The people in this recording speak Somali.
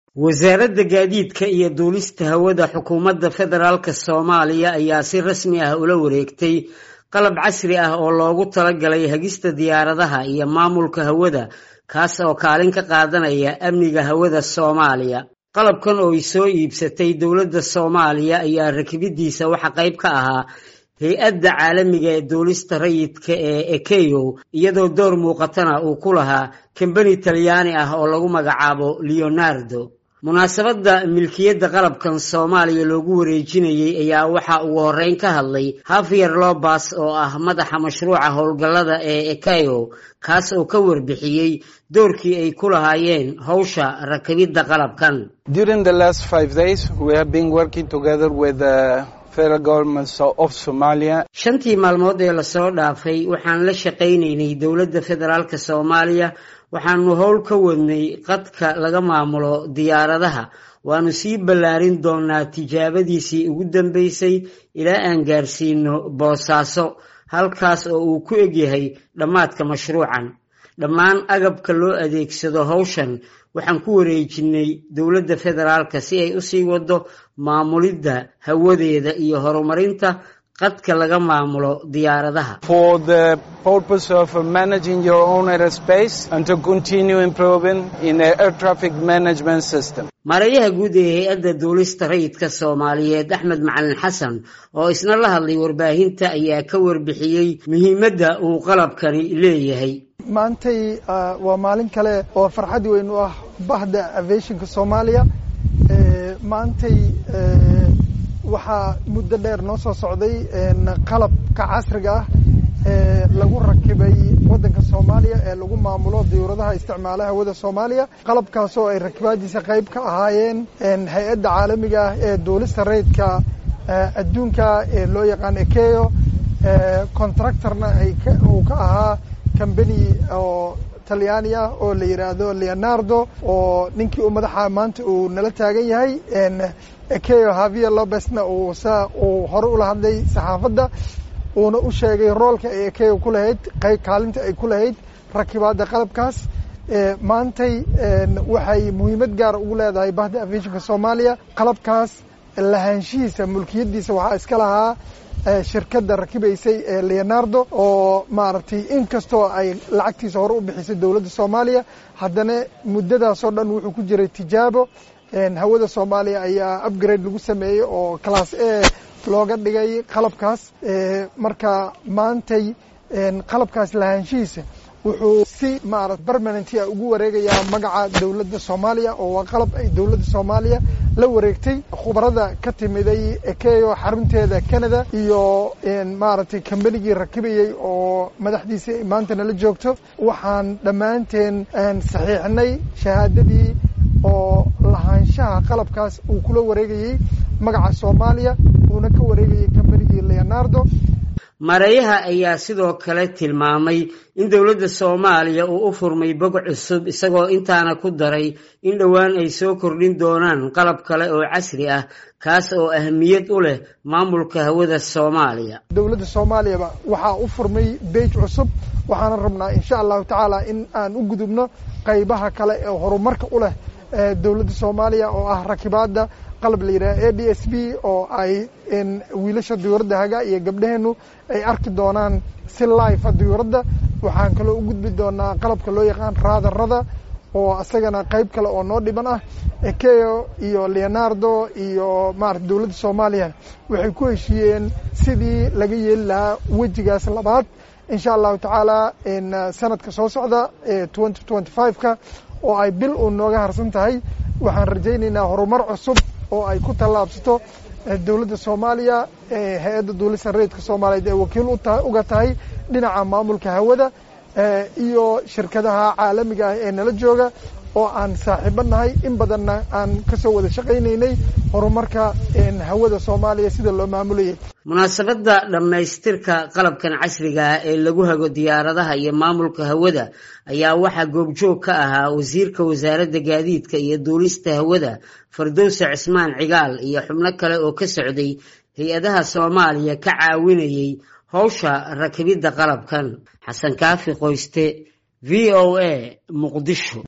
wasaaradda gaadiidka iyo duulista hawada xukuumadda federaalka soomaaliya ayaa si rasmi ah ula wareegtay qalab casri ah oo loogu talagalay hagista diyaaradaha iyo maamulka hawada kaas oo kaalin ka qaadanaya amniga hawada soomaaliya qalabkan oo ay soo iibsatay dowladda soomaaliya ayaa rakibidiisa waxa qayb ka ahaa hay-adda caalamiga ee duulista rayidka ee ekeyo iyadoo door muuqatana uu ku lahaa kambani talyaani ah oo lagu magacaabo leonardo munaasabadda milkiyadda qalabkan soomaaliya loogu wareejinayey ayaa waxaa ugu horreyn ka hadlay hafiyer lobas oo ah madaxa mashruuca howlgallada ee ekeyo kaas oo ka warbixiyey doorkii ay ku lahaayeen howsha rakibidda qalabkan shantii maalmood ee lasoo dhaafay waxaan la shaqaynaynay dowladda federaalk soomaaliya waxaanu howl ka wadnay qadka laga maamulo diyaaradaha waanu sii ballaarin doonaa tijaabadiisii ugu dambeysay ilaa aan gaarsiino boosaaso halkaas oo uu ku egyahay dhammaadka mashruucan dhammaan agabka loo adeegsado howshan waxaan ku wareejinay dowladda federaalka si ay usii wado maamulidda hawadeeda iyo horumarinta qadka laga maamulo diyaaradaha maareeyaha guud ee hay-adda duulista rayidka soomaaliyeed axmed macalin xasan oo isna la hadlay warbaahinta ayaa ka warbixiyey muhiimadda uu qalabkani leeyahay maantay waa maalin kale oo farxad weyn u ah bahda aviationka soomaaliya maantay waxaa muddo dheer noo soo socday qalabka casriga ah ee lagu rakibay waddanka soomaaliya ee lagu maamulo diyuuradaha isticmaala hawada soomaaliya qalabkaasoo ay rakibaadiisa qayb ka ahaayeen hay-adda caalamiga ah ee duulista rayidka adduunka ee loo yaqaan ekeyo contractorna uu ka ahaa combany oo talyaani ah oo la yidhaahdo leonardo oo ninkii u madaxa maanta uu nala taagan yahay ekeyo havier lobesna uu sa uu hore ula hadlay saxaafadda uuna u sheegay roolka ay ekeyo ku lahayd qayb kaalinta ay ku lahayd rakibaadda qalabkaas maantay waxay muhiimad gaara ugu leedahay bahda aviationka soomaaliya qalabkaas lahaanshihiisa mulkiyaddiisa waxaa iska lahaa shirkadda rakibaysay ee leonardo oo maaragtay inkastoo ay lacagtiisa hore u bixisay dowladda soomaaliya haddana muddadaasoo dhan wuxuu ku jiray tijaabo hawada soomaaliya ayaa upgrade lagu sameeyey oo class a looga dhigay qalabkaas marka maantay qalabkaas lahaanshihiisa wuxuu si maarata permanentia ugu wareegayaa magaca dowladda soomaaliya oo waa qalab ay dowladda soomaaliya la wareegtay khubarada ka timiday ekeyo xarunteeda canada iyo maaragtay kambanigii rakibayey oo madaxdiisa maanta nala joogto waxaan dhammaanteen saxiixnay shahaadadii oo lahaanshaha qalabkaas uu kula wareegayey magaca soomaaliya uuna ka wareegayey kambanigii leonardo maareeyaha ayaa sidoo kale tilmaamay in dowladda soomaaliya uu u furmay bog cusub isagoo intaana ku daray in dhowaan ay soo kordhin doonaan qalab kale oo casri ah kaas oo ahmiyad u leh maamulka hawada soomaaliya dowladda soomaaliyaba waxaa u furmay beej cusub waxaana rabnaa insha allahu tacaala in aan u gudubno qaybaha kale ee horumarka u leh dowladda soomaaliya oo ah rakibaadda qalab la yidhaha a d s b oo ay wiilasha diyuuradda haga iyo gabdhaheennu ay arki doonaan si life diyuuradda waxaan kaloo u gudbi doonaa qalabka loo yaqaan raadarada oo isagana qayb kale oo noo dhiban ah ekeyo iyo leonardo iyo maarata dowladda soomaaliya waxay ku heshiiyeen sidii laga yeeli lahaa wejigaas labaad insha allahu tacaala sanadka soo socda ee twenty twenty five-ka oo ay bil uun nooga harsan tahay waxaan rajaynaynaa horumar cusub oo ay ku tallaabsato dowladda soomaaliya hay-adda duulista rayidka soomaaliyeed ee wakiil uga tahay dhinaca maamulka hawada iyo shirkadaha caalamiga ah ee nala jooga oo aan saaxiibo nahay in badanna aan kasoo wada shaqaynaynay horumarka hawada soomaaliya sida loo maamulayay munaasabadda dhammaystirka qalabkan casriga ah ee lagu hago diyaaradaha iyo maamulka hawada ayaa waxaa goobjoog ka ahaa wasiirka wasaaradda gaadiidka iyo duulista hawada fardowse cismaan cigaal iyo xubno kale oo ka socday hay-adaha soomaaliya ka caawinayay howsha rakibidda qalabkan xasan kaafi qoyste v o a muqdisho